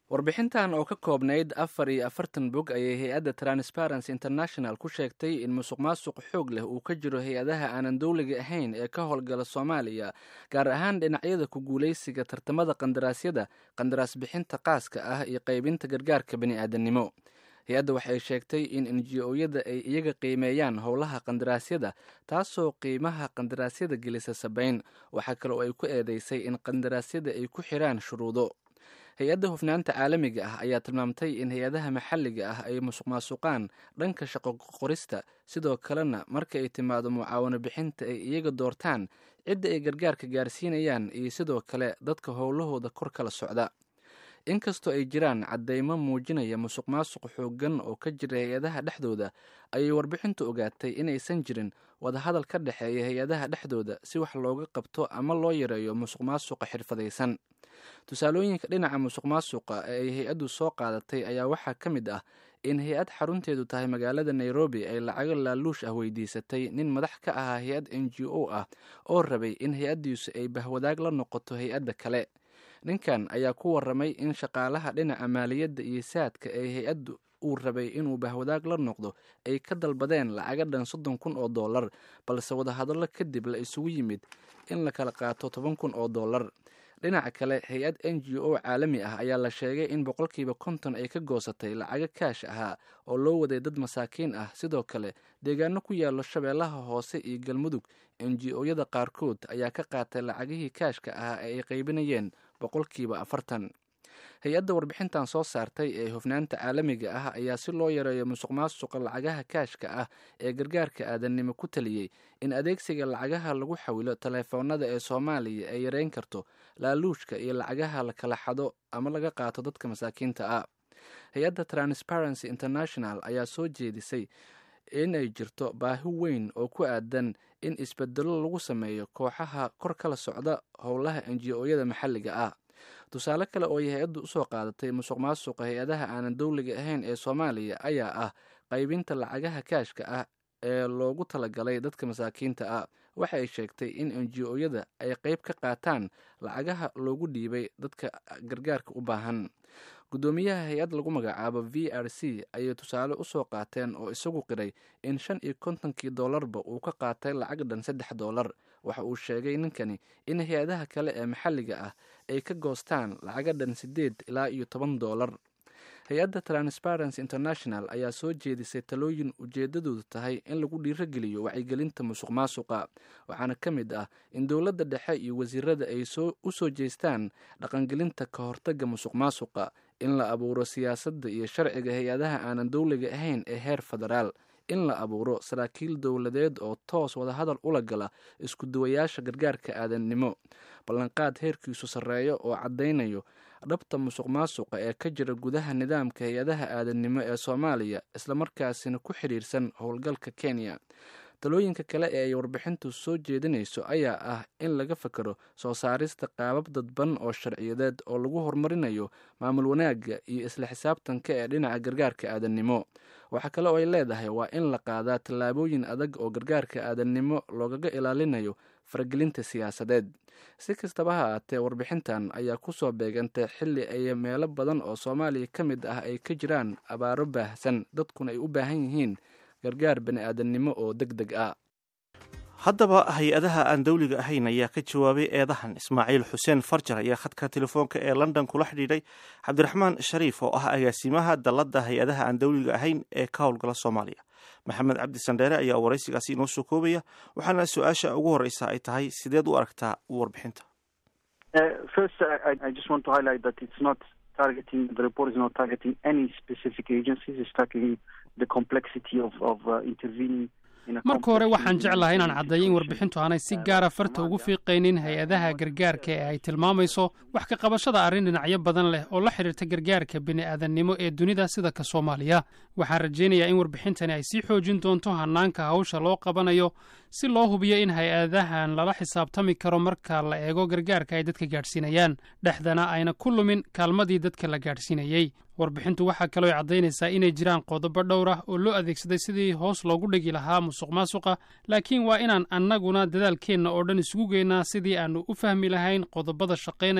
warbixintan oo ka koobnayd afar iyo afartan bog ayay hay-adda transparency international ku sheegtay in musuq maasuq xoog leh uu ka jiro hay-adaha aanan dowliga ahayn ee ka howlgala soomaaliya gaar ahaan dhinacyada ku guulaysiga tartamada qandaraasyada qandaraas bixinta qaaska ah iyo qaybinta gargaarka bani-aadannimo hay-adda waxay sheegtay in enji-oyada ay iyaga qiimeeyaan howlaha qandaraasyada taasoo qiimaha qandaraasyada gelisa sabayn waxaa kale oo ay ku eedeysay in qandaraasyada ay ku xiraan shuruudo hay-adda hufnaanta caalamiga ah ayaa tilmaamtay in hay-adaha maxalliga ah ay musuq maasuqaan dhanka shaqo qorista sidoo kalena marka ay timaado mucaawano bixinta ay iyaga doortaan cidda ay gargaarka gaarsiinayaan iyo sidoo kale dadka howlahooda kor kala socda inkastoo ay jiraan caddeymo muujinaya musuq maasuq xooggan oo ka jira hay-adaha dhexdooda ayay warbixintu ogaatay inaysan jirin wadahadal ka dhexeeya hay-adaha dhexdooda si wax looga qabto ama loo yareeyo musuq maasuqa xirfadaysan tusaalooyinka dhinaca musuq maasuqa ee ay hay-addu soo qaadatay ayaa waxaa ka mid ah in hay-ad xarunteedu tahay magaalada nairobi ay lacago laaluush ah weydiisatay nin madax ka ahaa hay-ad n g o ah oo rabay in hay-addiisu ay bahwadaag la noqoto hay-adda kale ninkan ayaa ku waramay in shaqaalaha dhinaca maaliyadda iyo saadka ee hay-addu uu rabay inuu bahwadaag la noqdo ay ka dalbadeen lacaga dhan soddon kun oo dollar balse wadahadallo kadib la isugu yimid in la kala qaato toban kun oo dollar dhinaca kale hay-ad n g o caalami ah ayaa la sheegay in boqolkiiba konton ay ka goosatay lacago kaash ahaa oo loo waday dad masaakiin ah sidoo kale deegaano ku yaallo shabeellaha hoose iyo galmudug n g o-yada qaarkood ayaa ka qaatay lacagihii kaashka ahaa ee ay qaybinayeen boqolkiiba afartan hay-adda warbixintan soo saartay ee hufnaanta caalamiga ah ayaa si loo yareeyo musuq maasuqa lacagaha kaashka ah ee gargaarka aadannimo ku taliyey in adeegsiga lacagaha lagu xawilo taleefoonada ee soomaaliya ay yareyn karto laaluushka iyo lacagaha la kala xado ama laga qaato dadka masaakiinta ah hay-adda transparency international ayaa soo jeedisay inay jirto baahi weyn oo ku aadan in isbedelo lagu sameeyo kooxaha kor kala socda howlaha enji-oyada maxalliga ah tusaale kale oo ay hay-addu usoo qaadatay musuq maasuqa hay-adaha aanan dowliga ahayn ee soomaaliya ayaa ah qaybinta lacagaha kaashka ah ee loogu talagalay dadka masaakiinta ah waxa ay sheegtay in enji-oyada ay qeyb ka qaataan lacagaha loogu dhiibay dadka gargaarka u baahan guddoomiyaha hay-ad lagu magacaabo v r c ayay tusaale usoo qaateen oo isagu qiray in shan iyo kontonkii dollarba uu ka qaatay lacag dhan saddex dollar waxa uu sheegay ninkani in hay-adaha kale ee maxalliga ah ay ka goostaan lacaga dhan siddeed ilaa iyo toban dollar hay-adda transparency international ayaa soo jeedisay talooyin ujeeddadoodu tahay in lagu dhiirogeliyo wacyigelinta musuq maasuqa waxaana ka mid ah in dowladda dhexe iyo wasiirada ay u soo jeestaan dhaqangelinta ka hortagga musuq maasuqa in la abuuro siyaasadda iyo sharciga hay-adaha aanan dowliga ahayn ee heer federaal in la abuuro saraakiil dowladeed oo toos wadahadal ula gala isku duwayaasha gargaarka aadannimo ballanqaad heerkiisu sarreeyo oo caddaynayo dhabta musuq maasuqa ee ka jira gudaha nidaamka hay-adaha aadannimo ee soomaaliya islamarkaasina ku xidhiirsan howlgalka kenya talooyinka kale ee ay warbixintu soo jeedinayso ayaa ah in laga fakero soo saarista qaabab dadban oo sharciyadeed oo lagu horumarinayo maamul wanaagga iyo isla xisaabtanka ee dhinaca gargaarka aadannimo waxaa kale oo ay leedahay waa in la qaadaa tallaabooyin adag oo gargaarka aadannimo loogaga ilaalinayo faragelinta siyaasadeed si kastaba ha aatee warbixintan ayaa kusoo beegantay xilli ay meelo badan oo soomaaliya ka mid ah ay ka jiraan abaaro baahsan dadkuna ay u baahan yihiin gargaar bani aadannimo oo deg deg ah haddaba hay-adaha aan dowliga ahayn ayaa ka jawaabay eedahan ismaaciil xuseen farjar ayaa khadka telefoonka ee london kula xidhiidhay cabdiraxmaan shariif oo ah agaasimaha dalladda hay-adaha aan dowliga ahayn ee ka howlgala soomaaliya maxamed cabdi sandheere ayaa waraysigaasi inoo soo koobaya waxaana su-aasha ugu horeysa ay tahay sideed u aragtaa warbixinta marka hore waxaan jeclahay inaan caddeeyo in warbixintu aanay si gaara farta ugu fiiqaynin hay-adaha gargaarka ee ay tilmaamayso wax ka qabashada arrin dhinacyo badan leh oo la xidhiirta gargaarka bini'aadannimo ee dunida sida ka soomaaliya waxaan rajaynayaa in warbixintani ay sii xoojin doonto hannaanka hawsha loo qabanayo si loo hubiyo in hay-adahan lala xisaabtami karo marka la eego gargaarka ay dadka gaadhsiinayaan dhexdana ayna ku lumin kaalmadii dadka la gaadhsiinayey warbixintu waxaa kaloo caddaynaysaa inay jiraan qodobo dhowr ah oo loo adeegsaday sidii hoos loogu dhigi lahaa musuq maasuqa laakiin waa inaan annaguna dadaalkeenna oo dhan isugu geynaa sidii aannu u fahmi lahayn qodobada shaqaynaya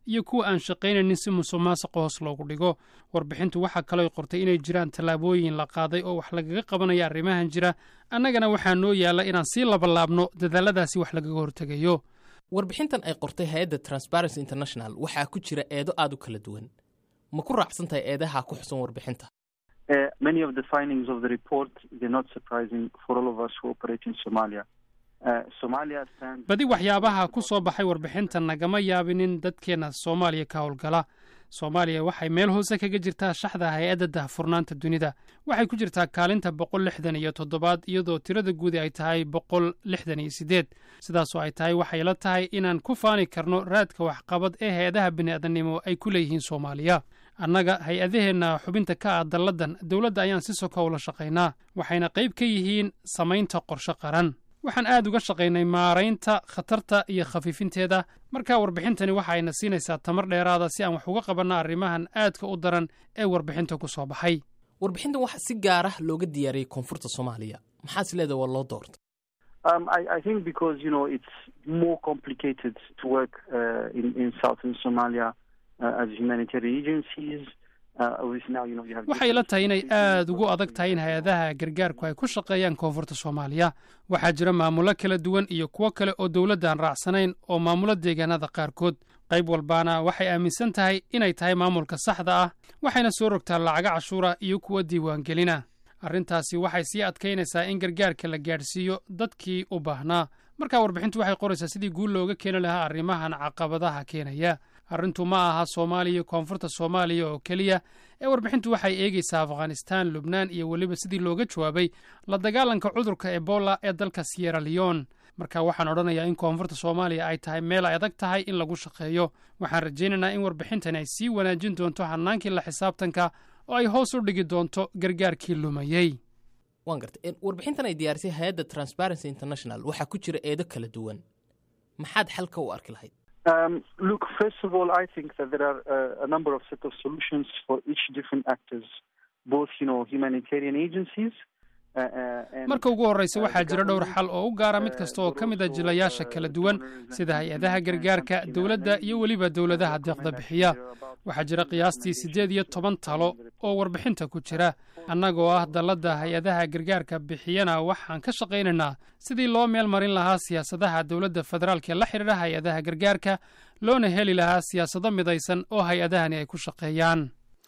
iyo kuwa aan shaqaynaynin si musuq maasuqa hoos loogu dhigo warbixintu waxaa kalooy qortay inay jiraan tallaabooyin la qaaday oo wax lagaga qabanaya arrimahan jira annagana waxaa noo yaalla inaan sii labalaabno dadaalladaasi wax lagaga hortegayo warbixintan ay qortay hay-adda transparency international waxaa ku jira eedo aad u kala duwan ma ku raacsan tahay eedaha ku xusan warbixinta many of the findings of the report they're not surprising for all of us who operate in Somalia. Uh, Somalia stands badi waxyaabaha ku soo baxay warbixintan nagama yaabinin dadkeenna soomaaliya ka howlgala soomaaliya waxay meel hoose kaga jirtaa shaxda hay-adda dahfurnaanta dunida waxay ku jirtaa kaalinta boqol lixdan iyo toddobaad iyadoo tirada guudi ay tahay boqol lixdan iyo siddeed sidaasoo ay tahay waxay la tahay inaan ku faani karno raadka waxqabad ee hay-adaha bini'aadannimo ay ku leeyihiin soomaaliya annaga hay-adaheenna xubinta ka ah dalladan dowladda ayaan si soka ula shaqaynaa waxayna qayb ka yihiin samaynta qorshe qaran waxaan aad uga shaqaynay maaraynta khatarta iyo khafiifinteeda markaa warbixintani waxa ayna siinaysaa tamar dheeraada si aan wax uga qabanno arrimahan aadka u daran ee warbixinta ku soo baxay warbixintan waxaa si gaar ah looga diyaariyey koonfurta soomaaliya maxaas leedaha waa loo doortay Um, I, I think because you know it's more complicated to work uh, in in southern Somalia uh, as humanitarian agencies. Uh, obviously now you know you have. waxay la tahay inay aad ugu adag tahay in hay-adaha gargaarku ay ku shaqeeyaan koonfurta soomaaliya waxaa jira maamulo kala duwan iyo kuwo kale oo dowladdan raacsanayn oo maamulo deegaanada qaarkood qayb walbaana waxay aaminsan tahay inay tahay maamulka saxda ah waxayna soo rogtaa lacaga cashuura iyo kuwa diiwaangelina arrintaasi waxay sii adkaynaysaa in gargaarka la gaadhsiiyo dadkii u baahnaa markaa warbixintu waxay qoraysaa sidii guul looga keeni lahaa arrimahan caqabadaha keenaya arrintu ma aha soomaaliya koonfurta soomaaliya oo keliya ee warbixintu waxay eegaysaa afghanistaan lubnaan iyo weliba sidii looga jawaabay la dagaalanka cudurka ebola ee dalka siyera leon marka waxaan odhanayaa in koonfurta soomaaliya ay tahay meel ay adag tahay in lagu shaqeeyo waxaan rajaynaynaa in warbixintan ay sii wanaajin doonto hannaankii la xisaabtanka oo ay hoos u dhigi doonto gargaarkii lumayey waan gartay warbixintan ay diyaarisay hay-adda transparency international waxaa ku jira eedo kala duwan maxaad xalka u arki lahayd Um, look, first of all, I think that there are uh, a number of set of solutions for each different actors, both you know humanitarian agencies. Uh, uh, and, marka ugu horraysa waxaa jira dhowr xal oo u gaara mid kasta oo ka mid a jilayaasha kala duwan sida hay-adaha gargaarka dowladda iyo weliba dowladaha deeqda bixiya waxaa jira qiyaastii siddeed iyo toban talo oo warbixinta ku jira annagoo ah dalladda hay-adaha gargaarka bixiyana waxaan ka shaqaynaynaa sidii loo meel marin lahaa siyaasadaha dowladda federaalka ee la xidhiidha hay-adaha gargaarka loona heli lahaa siyaasado midaysan oo hay-adahani ay ku shaqeeyaan